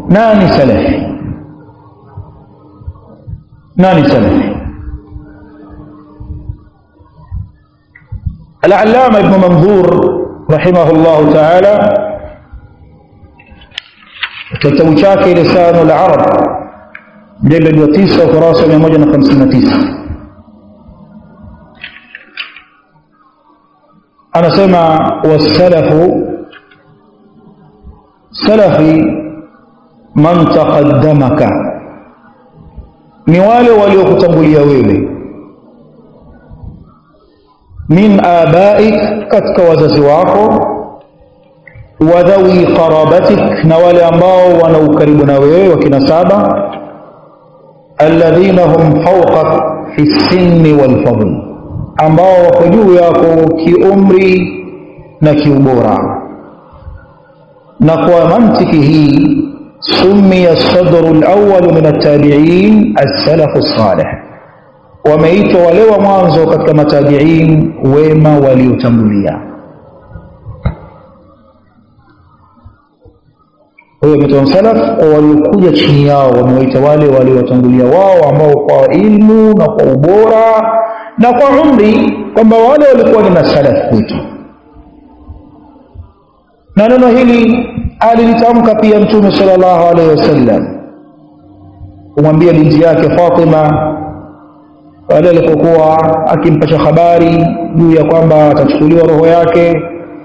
nani salafi nani salafi العلامة ابن منظور رحمه الله تعالى kitabu chake lisanu al-arab mjaladi wa 9 ukurasa 159 anasema wasalafu salafi man taqaddamaka ni wale waliokutangulia wewe min abaik katika wazazi wako wa dhawi qarabatik na wale ambao wana ukaribu na wewe wa kinasaba alladhina hum fawqak fi sinni wal fadl ambao wako juu yako kiumri na kiubora na kwa mantiki hii summiya sadru alawwal min at-tabi'in as-salaf as-salih wameitwa wale wa mwanzo katika matabi'in wema waliotangulia huyo wameitwa salaf wa waliokuja chini yao wamewaita wale waliotangulia wao ambao kwa ilmu na kwa ubora na kwa umri kwamba wale walikuwa ni masalaf kwetu na neno hili alilitamka pia mtume sallallahu alaihi wasallam kumwambia binti yake Fatima pale alipokuwa akimpasha habari juu ya kwamba atachukuliwa roho yake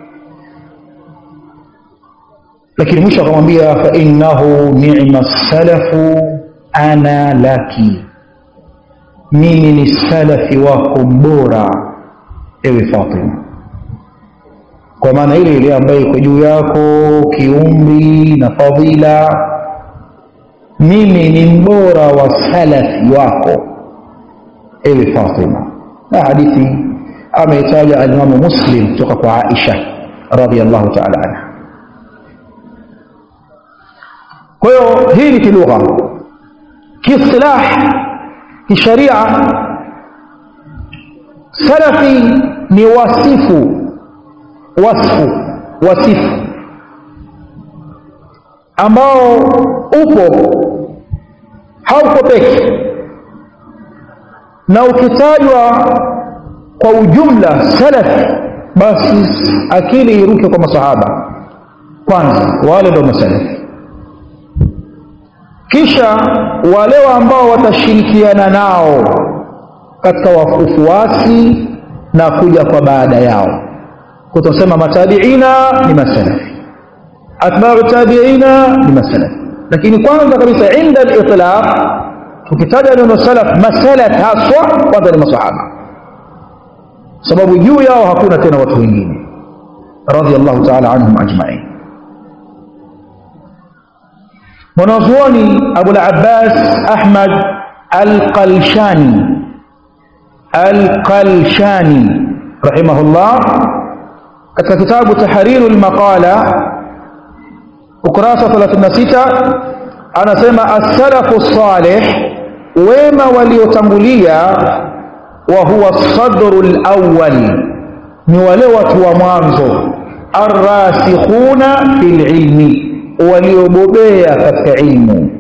lakini mwisho akamwambia fa innahu ni'ma salafu ana laki mimi ni salafi wako bora ewe Fatima kwa maana ile ile ambayo iko juu yako kiumri na fadhila mimi ni mbora wa salafi wako ewe Fatima na hadithi ameitaja alimamu Muslim kutoka kwa Aisha radhiallahu ta'ala anha kwa hiyo hii ni kilugha kiistilah kisharia salafi ni wasifu wasfu wasifu ambao upo hauko peke na ukitajwa kwa ujumla salafi basi akili iruke kwa masahaba kwanza wale ndio masalafi kisha wale ambao watashirikiana nao katika ufuasi na kuja kwa baada yao kutasema matabiina ni masalafi atba'u tabiina ni masalafi lakini kwanza kabisa inda al-itlaq tukitaja neno salaf masalaf haswa kwanza ni masahaba sababu juu yao hakuna tena watu wengine radiyallahu ta'ala anhum ajma'in mwanazuoni Abu al-Abbas Ahmad al-Qalshani al-Qalshani rahimahullah katika kitabu Tahriru al-Maqala ukurasa 36 anasema as-salafu salih wema waliotangulia wa huwa sadru al-awwal ni wale watu wa mwanzo arrasikhuna fil ilmi waliobobea katika ilmu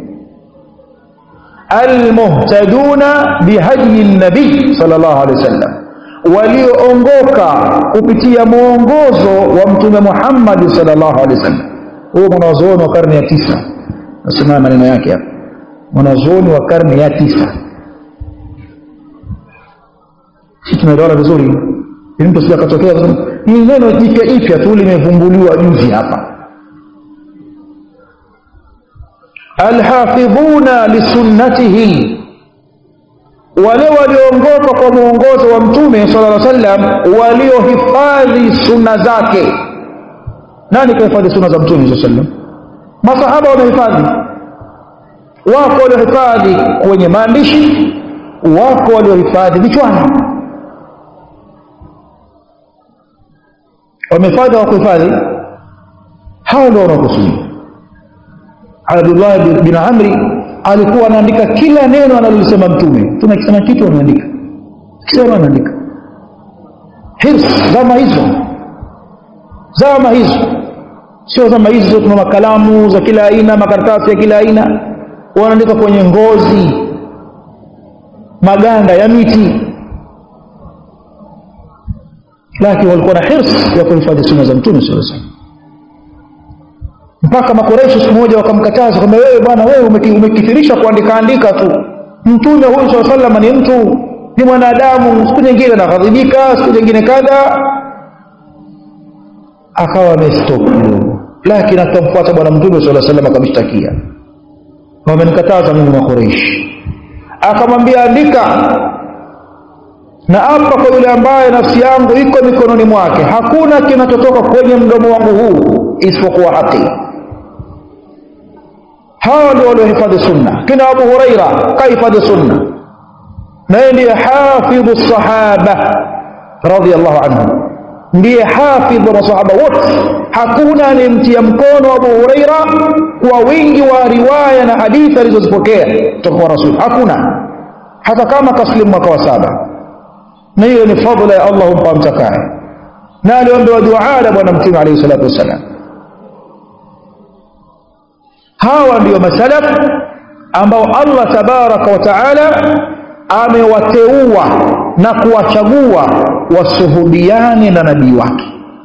almuhtaduna bihadyi nabii sallallahu alaihi wasallam walioongoka kupitia mwongozo wa mtume Muhammad sallallahu alaihi wasallam huyo mwanazuoni wa karne ya tisa nasema maneno yake hapa mwanazuoni wa karne ya tisa sisi tunaelewana vizuri ili mtu sija katokea ni neno jipya ipya tu limevumbuliwa juzi hapa alhafidhuna lisunnatihi wale walioongoka kwa mwongozo wa mtume sallallahu alaihi wasallam waliohifadhi sunna zake nani kahifadhi sunna za mtume sallallahu alaihi wasallam masahaba wamehifadhi wako waliohifadhi kwenye maandishi wako waliohifadhi vichwani wamehifadhi hawakuhifadhi hao ndio wanaokusudia Abdullah bin Amri alikuwa anaandika kila neno analolisema mtume mtume akisema kitu anaandika akisema anaandika hirs zama hizo zama hizo sio zama hizi zote tuna makalamu za kila aina makaratasi ya kila aina wanaandika kwenye ngozi maganda ya miti lakini walikuwa na hirs ya kuhifadhi sunna za mtume sallallahu alaihi wasallam mpaka makoresho siku moja wakamkataza kwamba wewe bwana wewe umekithirisha kuandika andika tu mtume huyu saa salama ni mtu ni mwanadamu siku nyingine anaghadhibika siku nyingine kadha akawa amestop kidogo lakini akamfuata bwana mtume saa salam akamshtakia wamenikataza mimi makoreishi akamwambia andika na hapa kwa yule ambaye nafsi yangu iko mikononi mwake hakuna kinachotoka kwenye mdomo wangu huu isipokuwa haki hawa ndio waliohifadhi sunna kina abu huraira kahifadhi sunna na yeye ndiye hafidhu sahaba radhiallahu anhu ndiye hafidh wa masahaba wote hakuna anayemtia mkono abu huraira kwa wingi wa riwaya na hadithi alizozipokea kutoka kwa rasul hakuna hata kama kaslimu mwaka wa saba na hiyo ni fadla ya allah humpa mtakaye na aliombewa duaa bwana mtume alaihi salatu wassalam hawa ndio masalaf ambao allah tabaraka wa taala amewateua na kuwachagua wasuhudiane na nabii wake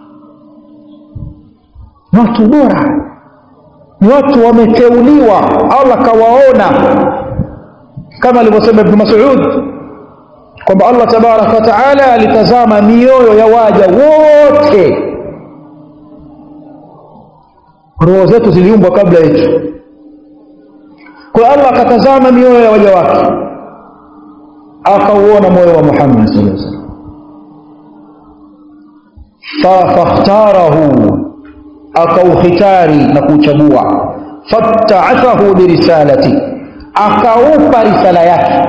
ni watu bora ni watu wameteuliwa allah kawaona kama alivyosema ibnu masud kwamba allah tabaraka wa taala alitazama mioyo ya waja wote roho zetu ziliumbwa kabla yetu kwa allah akatazama mioyo ya waja wake akauona moyo wa muhammad sallallahu alaihi wasallam fakhtarahu akaukhitari na kuuchagua fattaathahu birisalati akaupa risala yake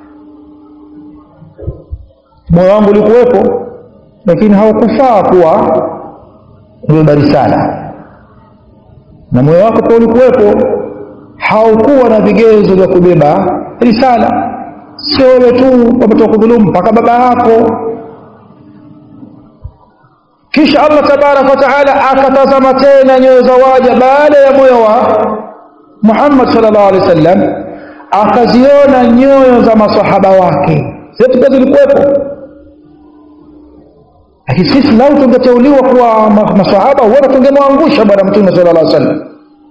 moyo wangu ulikuwepo lakini haukufaa kuwa kubeba risala na moyo wako pia ulikuwepo haukuwa na vigezo vya kubeba risala sio wewe tu wametoka kudhulumu mpaka baba yako kisha allah tabaraka wataala akatazama tena nyoyo za waja baada ya moyo wa muhammad salllah alehi wa sallam akaziona nyoyo za masahaba wake zetu pia zilikuwepo lakini sisi lau tungeteuliwa kuwa masahaba huenda tungemwangusha bwana mtume sala llah sallam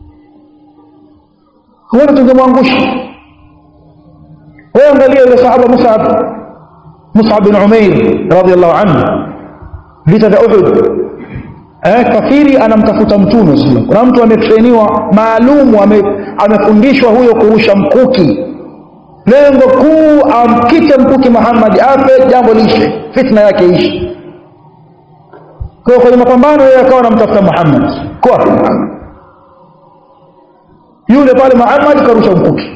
huenda tungemwangusha wewe angalia yule sahaba musab musab bin umair radiallahu anhu vita vya uhud eh, kafiri anamtafuta mtume sallam kuna mtu ametreniwa maalumu ame, amefundishwa huyo kurusha mkuki lengo kuu amkite mkuki muhammadi afe jambo liishe fitna yake ishi kwa hiyo kwenye mapambano yeye akawa anamtafuta muhammad kwa muhammad yule pale muhammad karusha mkuki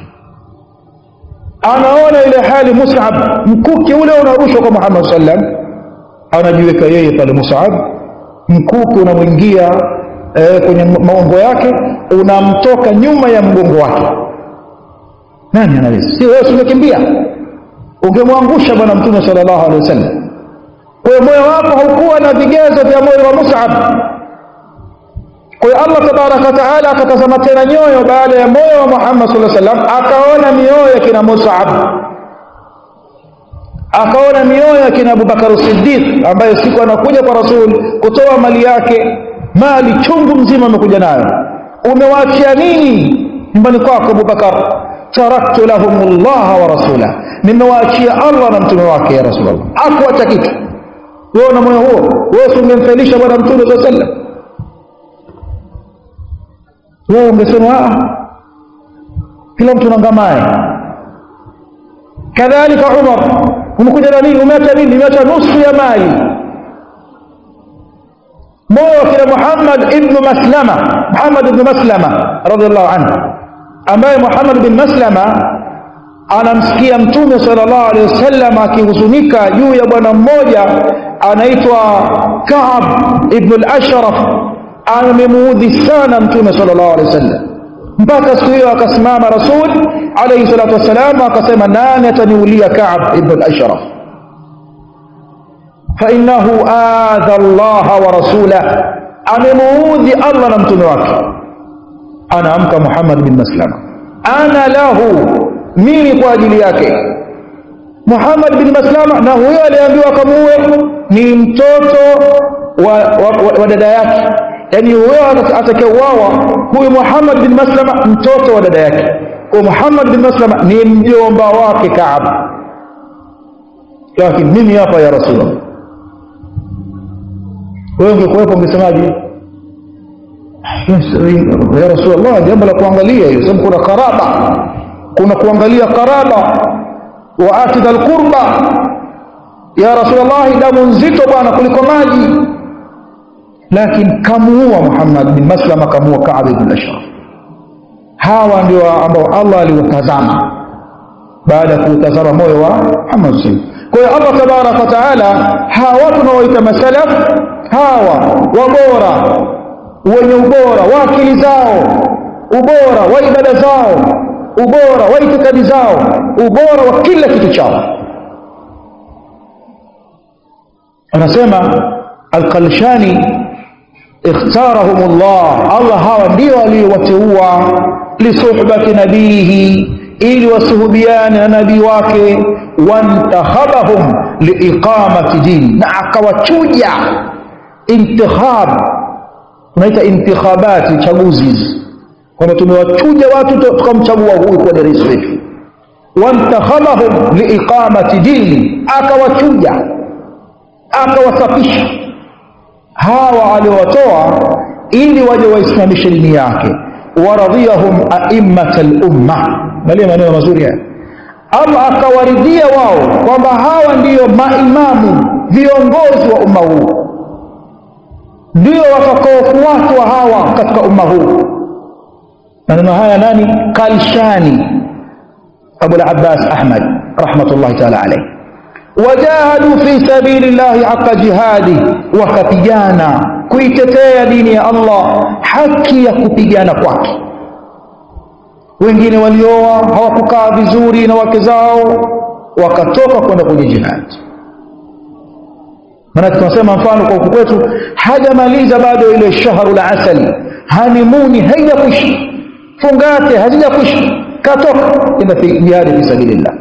anaona ile hali musab mkuki ule unarushwa kwa muhammad sallam anajiweka yeye pale musab mkuki unamwingia eh, kwenye maungo yake unamtoka nyuma ya mgongo wake nani anaweza si wewe umekimbia ungemwangusha bwana mtume sallallahu alaihi wasallam kwa hiyo moyo wako haukuwa na vigezo vya moyo wa musab kwa hiyo allah tabaraka wataala akatazama tena nyoyo baada ya moyo wa muhammad saa salam akaona mioyo ya kina musab akaona mioyo ya kina abubakar siddiq ambaye siku anakuja kwa rasul kutoa mali yake mali chungu mzima amekuja nayo umewaachia nini nyumbani kwako abubakar taraktu lahum llaha wa rasulah nimewaachia allah na mtume wake ya rasulllah akuacha kitu wewe na moyo huo wewe ungemfelisha bwana mtume saa sallam wewe ungesema kila mtu nangamaye kadhalika umar umekuja na nini umeacha nini umeacha nusu ya mali moyo wa kina muhammad ibnu maslama muhammad ibnu maslama radiallahu anhu ambaye muhammad bin maslama anamsikia mtume salllah alehi wasallam akihuzunika juu ya bwana mmoja anaitwa kaab ibnu lashraf amemuudhi sana mtume salllah alehi wasallam mpaka siku hiyo akasimama rasul alaihi salatu wassalam akasema nani ataniulia kaab ibnu lashraf fainahu adha llaha wa rasulah amemuudhi Allah na mtume wake anaamka Muhammad bin Maslama ana lahu mimi kwa ajili yake Muhammad bin Maslama na huyo aliambiwa akamuue ni mtoto wa, wa, wa, wa dada yake yani huyo atakayeuawa huyu Muhammad bin Maslama mtoto wa dada yake kwa Muhammad bin Maslama ni mjomba wake Kaab lakini mimi hapa ya Rasulullah wewe ungekuwepo ungesemaje ya Rasulullah jambo la kuangalia hiyo sababu kuna karaba kuna kuangalia karaba wa atidha alqurba ya Rasulullah damu nzito bwana kuliko maji lakini kamuua Muhammad bin Maslama kamuua Ka'b ibn Ashraf hawa ndio ambao Allah aliwatazama baada ya kutazama moyo wa Muhammad sallallahu kwa hiyo Allah tabaraka wa taala hawa watu tunaoita masalaf hawa wabora wenye ubora wa akili zao ubora wa ibada zao ubora wa itikadi zao ubora wa kila kitu chao anasema alqalshani ikhtarahum Allah Allah hawa ndio aliyowateua lisuhbati nabihi ili wasuhubiane na nabii wake wantahabahum liiqamati dini na akawachuja intikhab tunaita intikhabati chaguzi hizi kwamba tumewachuja watu tukamchagua huyu kuwa ni rais wetu wantakhabahum liiqamati dini akawachuja akawasafisha hawa aliowatoa ili waje waisimamishe dini yake waradhiyahum aimmata lumma angalia maneno mazuri haya Allah akawaridhia wao kwamba hawa ndiyo maimamu viongozi wa umma huu ndio watakaofuatwa hawa katika umma huu maneno haya nani kalshani abu al-abbas ahmad rahmatullahi taala alayhi wajahadu fi sabili llahi haqa jihadi wakapigana kuitetea dini ya allah haki ya kupigana kwake wengine walioa hawakukaa vizuri na wake zao wakatoka kwenda kwenye jihadi maanake tunasema mfano kwa huku kwetu hajamaliza bado ile shahru la asali hanimuni haijakwisha fungate hazijakwisha katoka enda jihadi fi sabilillah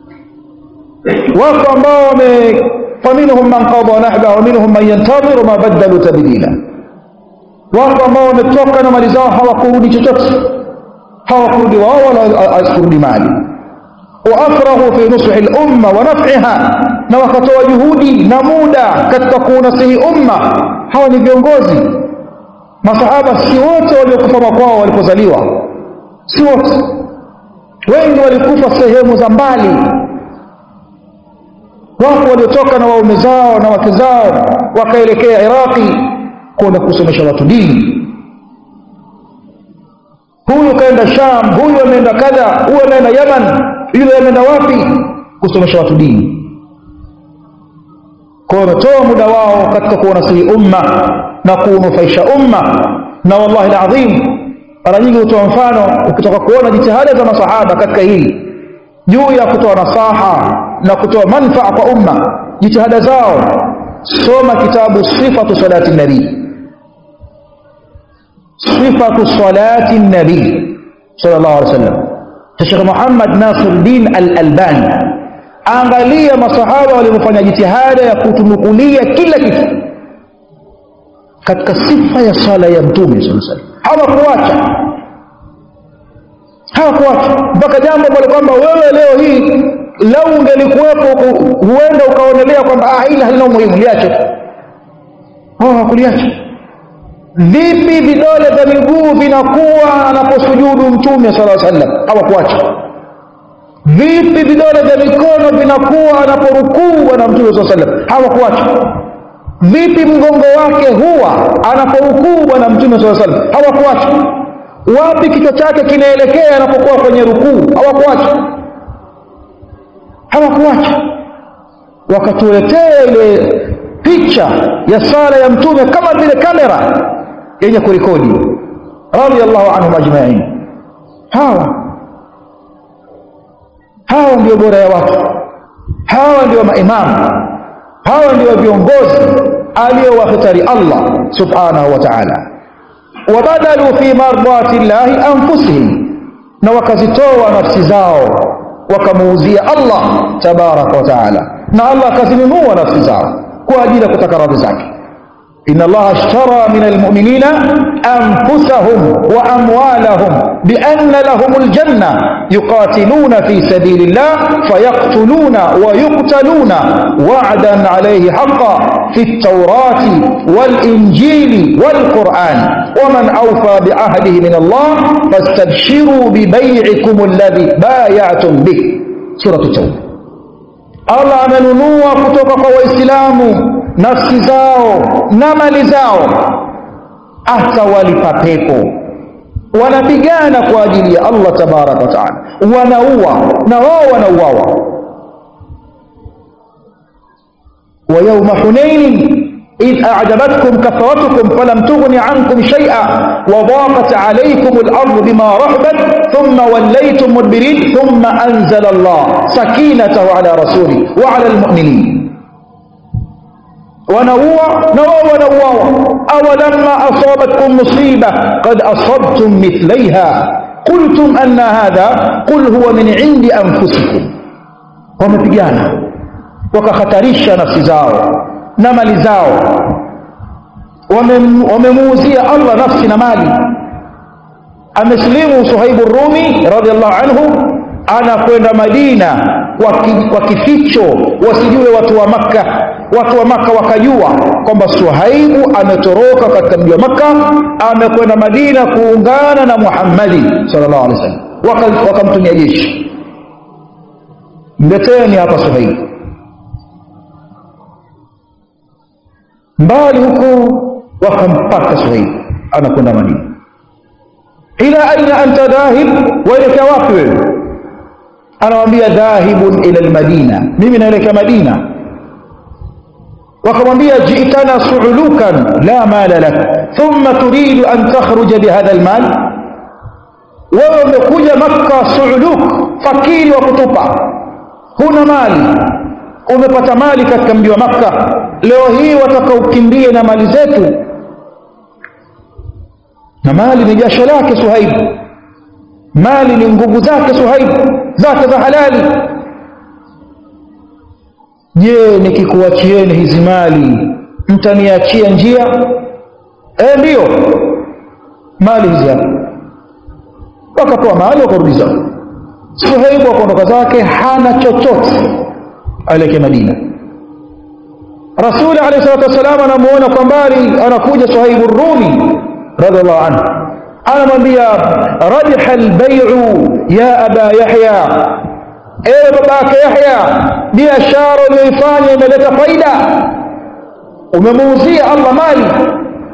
wako ambao wame faminhum man qada nahba wa minhum man yantadhiru ma badalu tabdila wako ambao wametoka na mali zao hawakurudi chochote hawakurudi wao wala kurudi mali waafrahu fi nusuhi lumma wa naf'iha na wakatoa juhudi na muda katika kuunasihi umma hawa ni viongozi masahaba si wote waliokufa makwao walipozaliwa si wote wengi walikufa sehemu za mbali wapo waliotoka na waume zao na wake zao wakaelekea iraqi kwenda kusomesha watu dini huyu kaenda sham huyu ameenda kadha huyu ameenda yaman yule ameenda wapi kusomesha watu dini kwa wametoa muda wao katika kuwanasihi umma na kuunufaisha umma na wallahi alazim mara nyingi hutoa mfano ukitoka kuona jitihada za masahaba katika hili juu ya kutoa nasaha na kutoa manfaa kwa umma jitihada zao soma kitabu sifatu salati nabii sifatu salati nabii sallallahu alaihi wasallam cha Sheikh Muhammad Nasiruddin Al-Albani angalia masahaba walivyofanya jitihada ya kutunukulia kila kitu katika sifa ya sala ya mtume sallallahu alaihi wasallam hawakuacha hawakuacha mpaka jambo ambalo kwamba wewe leo hii lau ungelikuwepo huenda ukaonelea kwamba ah hili halina umuhimu liache hao hawakuliacha vipi vidole vya miguu vinakuwa anaposujudu mtume sala sallam hawakuacha vipi vidole vya mikono vinakuwa anaporukuu bwana mtume saa sallam hawakuacha vipi mgongo wake huwa anaporukuu bwana mtume saa sallam hawakuacha wapi kichwa chake kinaelekea anapokuwa kwenye rukuu hawakuacha hawakuacha wakatuletea ile picha ya sala ya mtume kama vile kamera yenye kurekodi radhiallahu anhum ajmain hawa hawa ndio bora ya watu hawa ndio maimamu hawa ndio viongozi aliyowahitari Allah subhanahu wa ta'ala wabadalu fi mardati llahi anfusihim na wakazitoa nafsi zao wakamuuzia Allah tabaraka wa taala na Allah akazinunua nafsi zao kwa ajili ya kutaka radhi zake إن الله اشترى من المؤمنين أنفسهم وأموالهم بأن لهم الجنة يقاتلون في سبيل الله فيقتلون ويقتلون وعدا عليه حقا في التوراة والإنجيل والقرآن ومن أوفى بعهده من الله فاستبشروا ببيعكم الذي بايعتم به سورة التوبة Allah amenunua kutoka kwa Waislamu nafsi zao na mali zao, atawalipa pepo. Wanapigana kwa ajili ya Allah tabaraka wa taala, wanaua na wao wanauawa. wa yauma hunainin إذ أعجبتكم كثرتكم فلم تغن عنكم شيئا وضاقت عليكم الأرض بما رحبت ثم وليتم مدبرين ثم أنزل الله سكينته على رسوله وعلى المؤمنين ونوى نوى ونوى أولما أصابتكم مصيبة قد أصبتم مثليها قلتم أن هذا قل هو من عند أنفسكم ومبيانا وكختريش نفس زاو na mali zao wamemuuzia Allah nafsi na mali amesilimu Suhaibu Rumi radhiallahu anhu anakwenda Madina kwa kificho wasijue watu wa Makka watu wa Makka wakajua kwamba Suhaibu ametoroka katika mji wa Makka amekwenda Madina kuungana na Muhammadi sallallahu alaihi wasallam wakamtumia jeshi mleteni hapa Suhaibu mbali huko wakampata Suhaib anakwenda Madina. ila aina anta dhahib, waelekea wapi wewe? Anamwambia dhahibun ila almadina, mimi naelekea Madina. Wakamwambia jitana suulukan la mala lak thumma turidu an takhruja bihadha almal, wewe umekuja Makka suuluk, fakiri wa kutupa, huna mali umepata mali katika mji wa Makka, leo hii wataka ukimbie na mali zetu, na mali ni jasho lake Suhaibu, mali ni nguvu zake Suhaibu, zake za halali. Je, nikikuachieni hizi mali mtaniachia njia? Eh, ndiyo, mali hizi hapa. Wakatoa mali wakarudi zao. Suhaibu akaondoka zake, hana chochote aelekea Madina. Rasuli alayhi salatu wassalam anamuona kwa mbali, anakuja Suhaibu Rumi radhiallahu anhu, anamwambia rabiha albay'u ya aba Yahya, ewe baba yake Yahya, biashara uliyoifanya imeleta faida, umemuuzia Allah mali.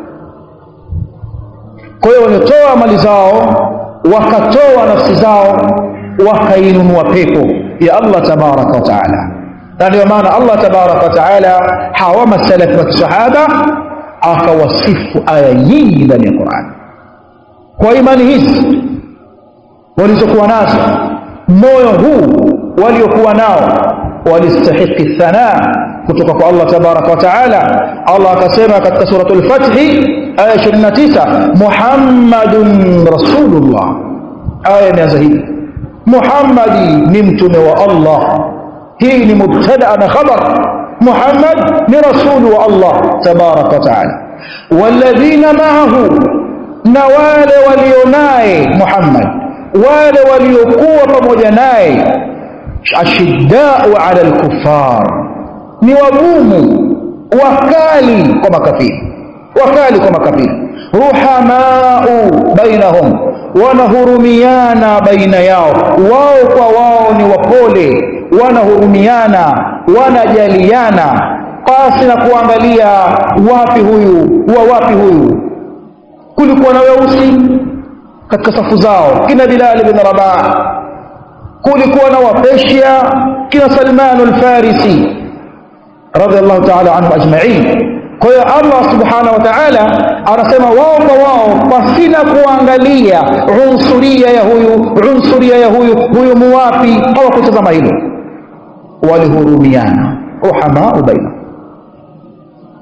Kwa hiyo wametoa mali zao, wakatoa nafsi zao, wakainunua pepo ya Allah tabaraka wa taala na ndio maana Allah tabaraka wa taala hawa masalafu wa kisahaba akawasifu aya nyingi ndani ya Qur'an kwa imani hizi walizokuwa nazo moyo huu waliokuwa nao walistahiki thana kutoka kwa Allah tabaraka wa taala Allah akasema katika suratul Fath aya 29 Muhammadun rasulullah aya imeanza hivi Muhammadi ni mtume wa Allah hii ni mubtada na khabar Muhammad ni rasulu wa Allah tabaraka wa taala walladhina ma'ahu na wale walionaye Muhammad wale waliokuwa pamoja naye ashiddau ala alkuffar ni wagumu wakali kwa makafiri wakali kwa makafiri ruhamau bainahum wanahurumiana baina yao wao kwa wao ni wapole wanahurumiana wanajaliana pasi na kuangalia wapi huyu wa wapi huyu kulikuwa na weusi katika safu zao kina Bilal bin Rabah kulikuwa na wapeshia kina Salman al-Farisi radhiallahu ta'ala anhu ajma'in kwa hiyo Allah subhanahu wa ta'ala anasema wao kwa wao pasina kuangalia unsuria ya huyu unsuria ya huyu huyu muwapi hawakutazama hilo walihurumiana ruhamau baina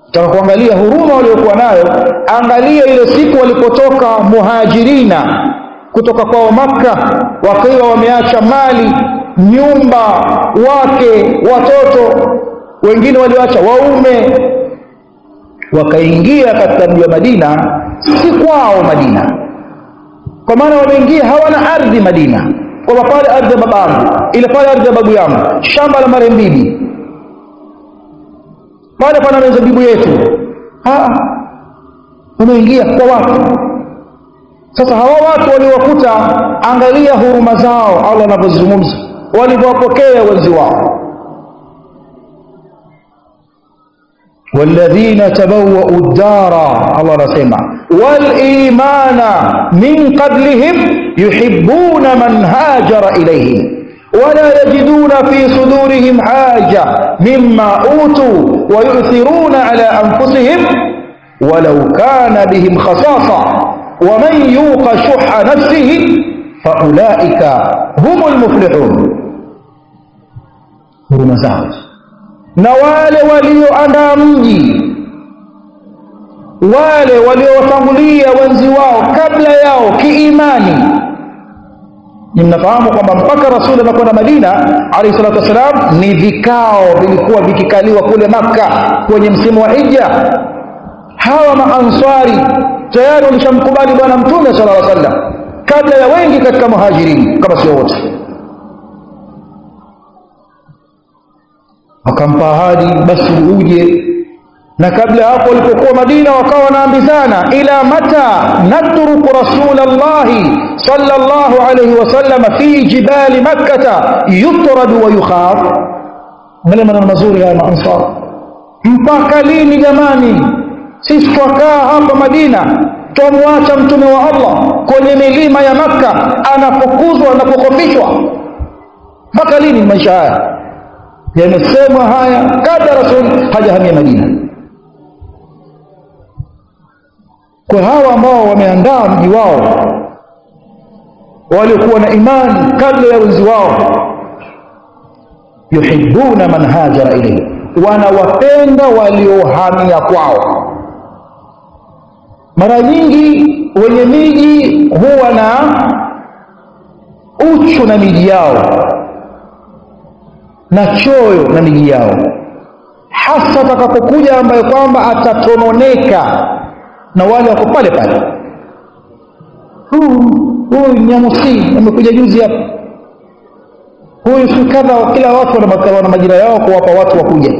taka kuangalia huruma waliokuwa nayo angalia ile siku walipotoka muhajirina kutoka kwao makka wakiwa wameacha mali nyumba wake watoto wengine walioacha waume wakaingia katika mji wa madina si kwao madina kwa maana wameingia hawana ardhi madina kwamba pale ardhi ya babangu ile pale ardhi ya babu yangu shamba la marembibi pale pana mizabibu yetu wameingia kwa watu sasa hawa watu waliowakuta angalia huruma zao allah anavyozungumza walivyowapokea wenzi wao والذين تبوأوا الدار الله رسمع والإيمان من قبلهم يحبون من هاجر إليهم ولا يجدون في صدورهم حاجة مما أوتوا ويؤثرون على أنفسهم ولو كان بهم خصاصة ومن يوق شح نفسه فأولئك هم المفلحون huruma zao na wale walioandaa mji wale waliowatangulia wenzi wao kabla yao kiimani ni mnafahamu kwamba mpaka rasuli anakwenda madina alaihi salatu wassalam ni vikao vilikuwa vikikaliwa kule makka kwenye msimu wa hija hawa maanswari tayari walishamkubali bwana mtume sala lla sallam kabla ya wengi katika muhajirini kama sio wote wakampa ahadi basi uje na kabla hapo walipokuwa madina wakawa wanaambizana ila mata natruku rasulallahi sallallahu alayhi wasallam fi jibali makkata yutradu wa yukhaf ngale maneno mazuri haya maansar mpaka lini jamani sisi twakaa hapa madina twamwacha mtume wa allah kwenye milima ya makka anapokuzwa na kukhofishwa mpaka lini maisha haya yamesemwa haya kabla rasul hajahamia madina kwa hawa ambao wameandaa mji wao waliokuwa na imani kabla ya wenzi wao yuhibuna man hajara ilayhi wanawapenda waliohamia kwao mara nyingi wenye miji huwa na uchu na miji yao na choyo na miji yao hasa atakapokuja ambaye kwamba atatononeka na wale wako pale pale huyu nyamusi amekuja juzi hapa huyu si kadha kila watu wana majira yao kuwapa watu wakuja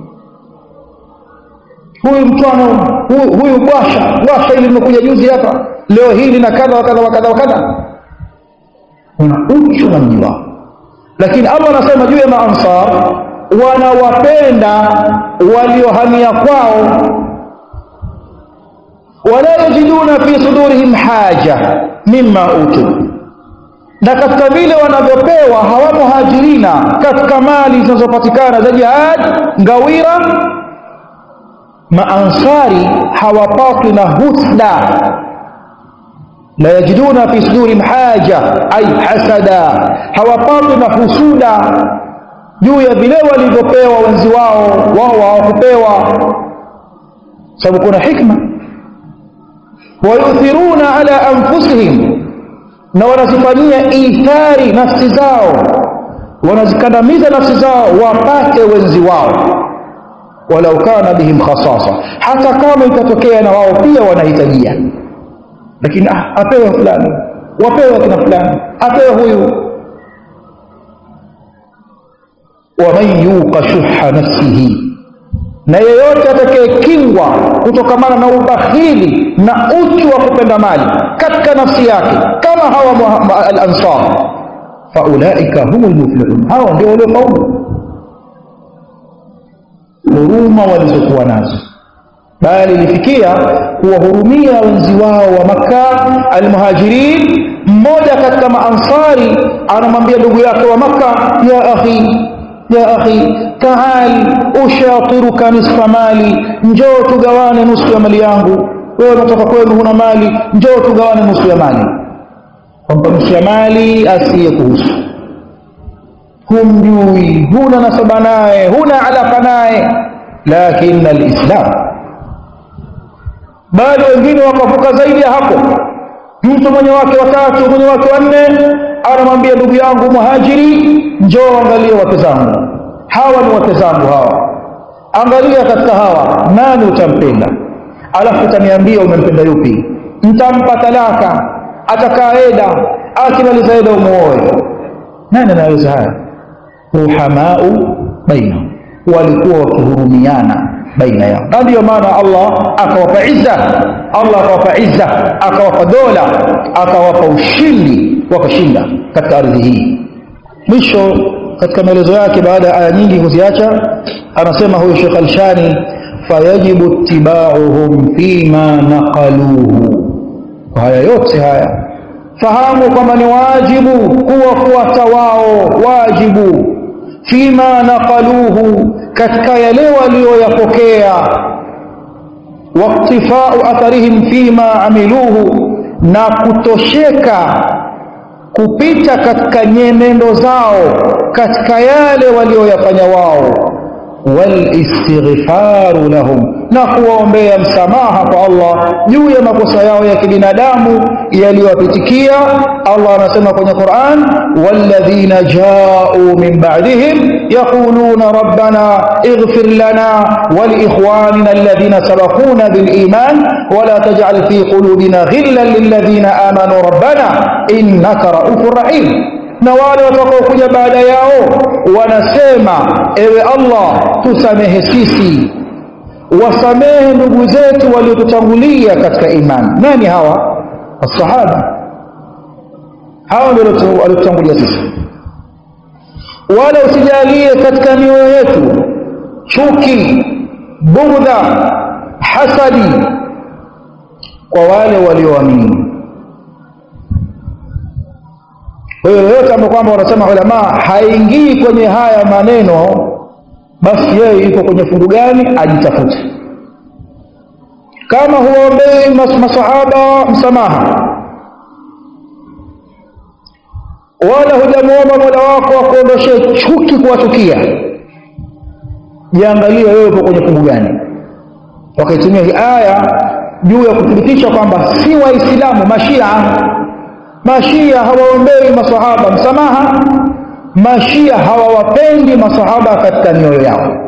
huyu mtwano huyu, huyu bwasha bwasha ili limekuja juzi hapa leo hili na kadha wakadha wakadha wakadha una uchu na mji wao lakini allah anasema juu ya maansar wanawapenda waliohamia kwao wala yajiduna fi sudurihim haja mimma utu na katika vile wanavyopewa hawa muhajirina katika mali zinazopatikana za jihad ngawira maansari hawapatwi na husda la yajiduna fi sudurihim haja ay hasada hawapatwi na husuda juu ya vile walivyopewa wenzi wao wao hawakupewa sababu kuna hikma wayuthiruna ala anfusihim na wanazifanyia ithari nafsi zao wanazikandamiza nafsi zao wapate wenzi wao walau kana bihim khasasa hata kama itatokea na wao pia wanahitajia lakini ah, apewe fulani wapewe kina fulani apewe huyu waman yuqa shuha nafsihi na yeyote atakayekingwa kutokamana na ubakhili na uchu wa kupenda mali katika nafsi yake kama hawa al-ansar faulaika humul muflihun hawa ndio waliofaulu huruma walizokuwa nazo bali ilifikia kuwahurumia wenzi wao wa makka almuhajirin mmoja katika maansari anamwambia ndugu yake wa makka ya akhi ya akhi taal ushatiruka nisfa mali njoo tugawane nusu ya mali yangu wewe unatoka kwenu huna mali njoo tugawane nusu ya mali kwamba nusu ya mali asiye kuhusu humjui huna nasaba naye huna alaka naye lakini alislam bali wengine wakavuka zaidi ya hapo mtu mwenye wake watatu mwenye wake wanne anamwambia ndugu yangu muhajiri njoo angalie wake zangu hawa ni wake zangu hawa angalia katika hawa nani utampenda alafu utaniambia umempenda yupi mtampa talaka atakaa eda akimaliza eda umuoe nani anaweza haya ruhamau bainahum walikuwa wakihurumiana baina yao na ndiyo maana Allah akawapa izza Allah akawapa izza akawapa dola akawapa ushindi wakashinda katika ardhi hii mwisho katika maelezo yake baada ya aya nyingi kuziacha anasema huyu Sheikh Al-Shani fayajibu ittiba'uhum fima naqaluhu kwa haya yote haya fahamu kwamba ni wajibu kuwafuata wao wajibu fima naqaluhu katika yale walioyapokea waktifau atharihim fima amiluhu na kutosheka kupita katika nyenendo zao katika yale walioyafanya wao walistighfaru lahum na kuwaombea msamaha kwa Allah juu ya makosa yao ya kibinadamu yaliyowapitikia Allah anasema kwenye Qur'an walladhina ja'u min ba'dihim yaquluna rabbana ighfir lana wa liikhwanina alladhina sabaquna bil iman wa la taj'al fi qulubina ghillan lil ladhina amanu rabbana innaka ra'ufur rahim na wale watakaokuja baada yao wanasema ewe Allah tusamehe sisi wasamehe ndugu zetu waliotutangulia katika imani nani hawa asahaba hawa ndio waliotutangulia sisi wala usijalie katika mioyo yetu chuki bugdha hasadi kwa wale walioamini kwa hiyo yoyote ambao kwamba wanasema ulama haingii kwenye haya maneno basi yeye yuko kwenye fungu gani ajitafute kama huombei mas masahaba msamaha wala hujamuomba mola wako akuondoshee chuki kuwachukia jiangalie wewe uko kwenye fungu gani wakaitumia hii aya juu ya kuthibitisha kwamba si waislamu mashia mashia hawaombei masahaba msamaha mashia hawawapendi masahaba katika mioyo yao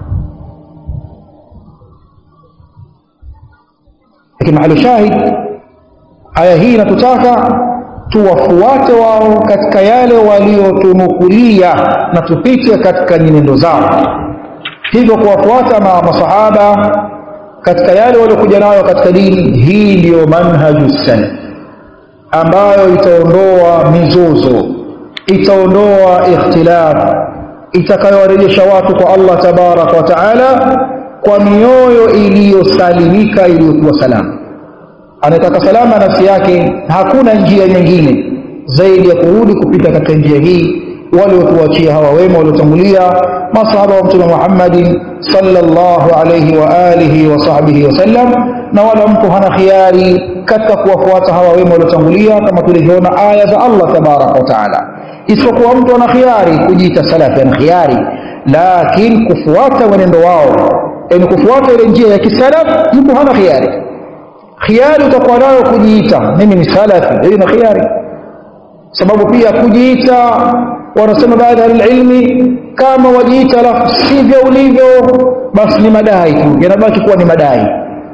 lakini mahali shahid aya hii inatutaka tuwafuate wao katika yale waliotunukulia na tupite katika nyenendo zao hivyo kuwafuata ma masahaba katika yale waliokuja nayo katika dini hii ndiyo manhaju salaf ambayo itaondoa mizozo itaondoa ikhtilaf itakayowarejesha watu kwa Allah tabaraka wa taala kwa mioyo iliyosalimika iliyokuwa salama anataka salama nafsi yake hakuna njia nyingine zaidi ya kurudi kupita katika njia hii waliotuachia hawa wema waliotangulia masahaba wa mtume Muhammadin sallallahu alayhi wa alihi wa sahbihi wasallam na wala mtu hana khiari katika kuwafuata hawa wema waliotangulia kama tulivyoona aya za Allah tabaraka wa taala isipokuwa mtu ana khiari kujiita salafi ana khiari lakini kufuata mwenendo wao yani kufuata ile njia ya kisalaf mtu hana khiari khiari utakuwa nayo kujiita mimi ni salafi hiyo ni khiari sababu pia kujiita wanasema baadhi ya ilmi kama wajiita alafu sivyo ulivyo basi ni madai tu yanabaki kuwa ni madai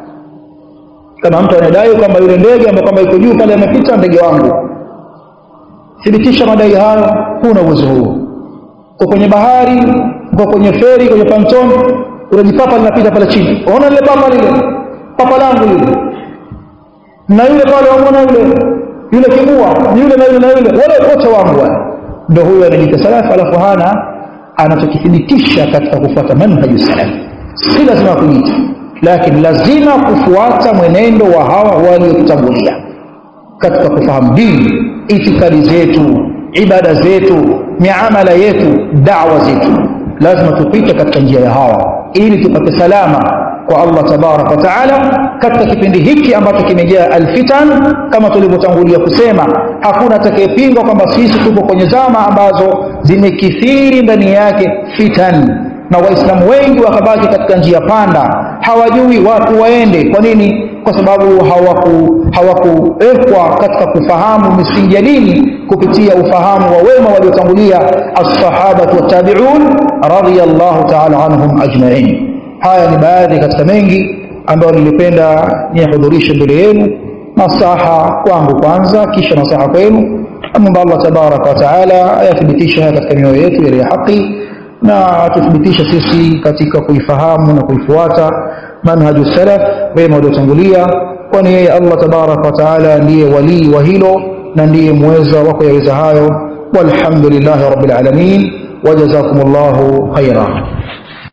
kama mtu anadai kwamba yule ndege ambaye kwamba iko juu pale amepita ndege wangu thibitisha madai hayo huna uwezo huo uko kwenye bahari uko kwenye feri kwenye panton unajipapa linapita pale chini unaona lile papa lile papa langu lile na yule pale wamwona yule yule kibua yule na yule na yule wale wote wangu wale ndio huyo anajiita salafu alafu hana anachokithibitisha katika kufuata manhaju salaf si lazima kujiita lakini lazima kufuata mwenendo wa hawa waliotutangulia katika kufahamu dini itikadi zetu ibada zetu miamala yetu dawa zetu lazima tupite katika njia ya hawa ili tupate salama kwa Allah tabarak wa taala katika kipindi hiki ambacho kimejaa alfitan kama tulivyotangulia kusema hakuna atakayepinga kwamba sisi tuko kwenye zama ambazo zimekithiri ndani yake fitan na waislamu wengi wakabaki katika njia panda hawajui watu waende kwa nini kwa sababu hawaku hawakuwekwa katika kufahamu misingi ya dini kupitia ufahamu wa wema waliotangulia as-sahabatu wat-tabi'un radiyallahu ta'ala anhum ajma'in haya ni baadhi katika mengi ambayo nilipenda niyahudhurishe mbele yenu nasaha kwangu kwanza kisha nasaha kwenu amomba Allah tabaraka wa taala ayathibitishe haya katika mioyo yetu ile ya haki na atuthibitishe sisi katika kuifahamu na kuifuata manhaju salaf wema waliotangulia kwani yeye Allah tabaraka wa taala ndiye walii wa hilo na ndiye muweza wa kuyaweza hayo walhamdulillahi rabbil alamin wajazakumullahu khaira